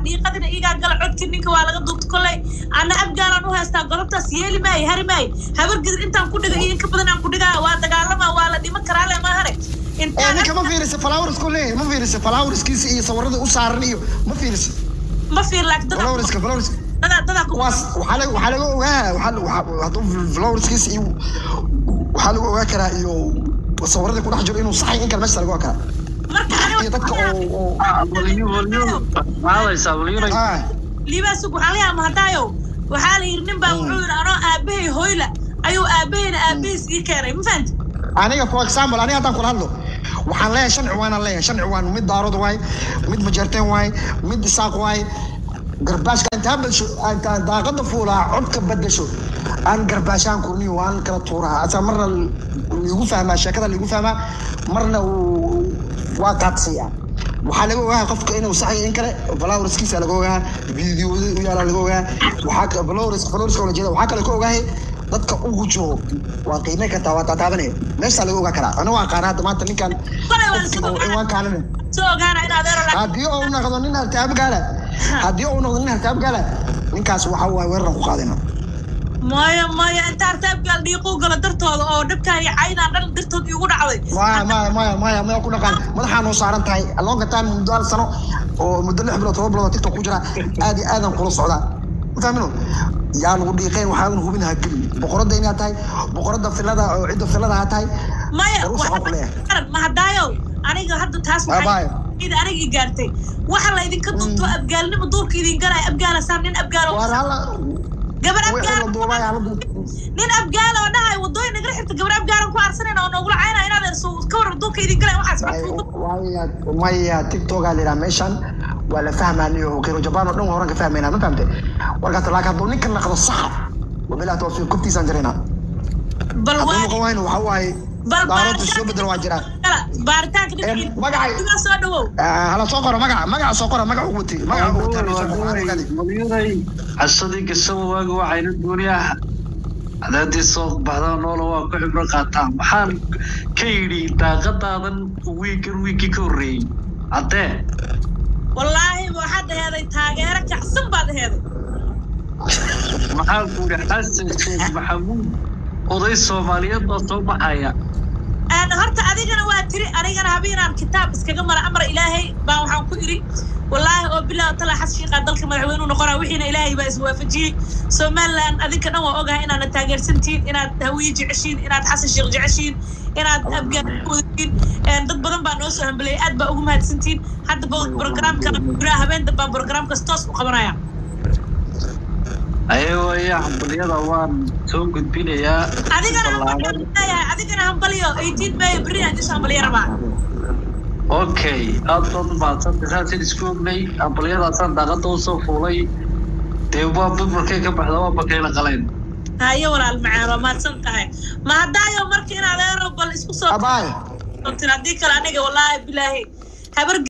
dhiiqadina iigaa gala codkii ninka waa laga duubta kolley ana abgaalaan u haystaa golobtaas yeeli maayo hari maayo habar gidir intaan ku dhigay iyo inka badan aan ku dhigaya waa dagaalamaa waa la dhiman karaa le maahane ee intaan ninka ma fiirisa flowers-ku leeyahay ma fiirisa flowerskiisa iyo sawirada u saaran iyo ma fiirisa ma fiir laakiin dadaa flowerska flowerska dadaa dadaa ku waas waxaa laga waxaa laga ogaa waxaa waxaa hadduu flowerskiisa iyo waxaa lagu ogaa karaa iyo sawirada ku dhex jiro inuu saxay in kale meesha laga ogaa karaa marka iyo dadka oo oo walyo walyo maadaysaa walyona ah liibaasug waxaan leeyahay mahadaayo waxaa la yidhi nin baa wuxuu yidhi anoo aabahay hoyla ayuu aabahayna aabahiis ii keenay ma fahanti aniga for example aniga haddaan kula hadlo waxaan leeyahay shan ciwaanaan leeyahay shan ciwaan mid daarood waay mid majeerteen waay mid isaaq waay garbaashka intaa badasho intaan daaqada fuulaa codka badasho aan garbaashaan kurniyo waan kala tuuraa asa marna ligu fahmaa sheekada ligu fahmaa marna uu- waa qaadsiiya waxaa laga ogaa qofka inuu saxay in kale flowerskiisa laga ogaa videoda u yaala laga ogaa waxaa ka- flowers flowerska la jeeda waxaa kale ka ogaahay dadka ugu jiro waa qiime kartaa waa taataabanaya meeshaa laga ogaa karaa aniga waa qaana hadda maanta ninkan Kolay waan qofkii soo oo ciwaankaanina soo ogaana in adeero laakiin haddii uu noqdo nin hartaab gaala haddii uu noqdo nin hartaab gaala ninkaas waxa waaye weerar ku qaadina maya maya inta artaabgaal dhiiquu galo dartooda oo dhabkaan iyo caynaan dhan dartood iigu dhacday maya maya maya maya maya ku dhaqaan madaxaa noo saaran tahay loonga time muddo hal sano oo muddo lix bilood toban bilood oo tiktok ku jira aad iyo aadan kula socdaa mafahmino yaa lagu dhiiqeen waxaa hubin ha gelin boqoradda inaad tahay boqoradda filada oo cidda filada ha tahay maya War u socon ku leeyahay. waxa- mahadaayow aniga hadda taas Ah, bye. ida aniga i gaartay waxa la idinka dunto abgaalnimo duurka idin galaya abgaalasaan nin abgaalo waar hala gabar wixii la abgaal duubay hala duub nin abgaal oo dhahay wadooyin nagala xirta gabar abgaalan ku aarsanayna oo noogula caynaya inaad erso ka waran duurka idin galaya waxaas maya maya tiktokaa la yidhaha meeshan waa la fahmaaniyo kero jabaan oo dhan waa horan ka fahmaynaa ma fahamte warkaas laakiin hadduu ninka naqdo saxa wabilah tawfiiq kuftiisaan jiraynaa bal hadduu waa noqon wayno waxa waaye bal daaroodta soo bedel waa jiraa baaritaanka Ee, magacay- ninka soo dhawow Ah, hala soo qoro magaca magaca soo qoro magaca ugu watay magaca ugu watay hala soo qoro, waxaan ogaadi. walyonay casadii gasaba waaga waxayna gooniyaha cadaadii soo baxdaa noola waa ku xibro qaataan waxaan ka yidhi daaqadaadan wiigan wiigii ka horreeyey caddee wallaahi waxaad aheeday taageero kacsan baad aheeday maxaan ku yidhi xasan sheekh maxamuud oday soomaaliyeed baa soo baxaya Een, horta adigana waa tiri anigana habeenaan kitaab iskaga mara amar ilaahay baa waxaan ku iri wallaahi oo bilaa tala xas shiiqaa dalka madaxweynuhu noqonaa wixiina ilaahay baa iswaafajiyey somaliland adinka dhan waa ogahay inaadna taageersantihiin inaad hawiye jeceshiin inaad xasan sheekh jeceshiin inaad abgaan wadatiin dad badan baa noo soo hambeleyay aad baa ugu mahadsantihiin hadda programka guraa habeen dambaan programkaas toos u qabanaya ayagoo iya hambaliyada waan soo gudbinayaa adigana ballaaran. hambaliyahay adigana hambaliyo 18 may berri aan isoo hambaliya rabaa okay aad baad umahadsantay saasaan isku ognay hambaliyadaasaan daaqada usoo fuulay dee waa buburkay ka baxda waa bakayla qalayn haye walaal macaan waa mahadsan tahay ma haddaayo marka inaad eero bal isku soo Abaay. tir haddii kale aniga wallaahi bilaahi habar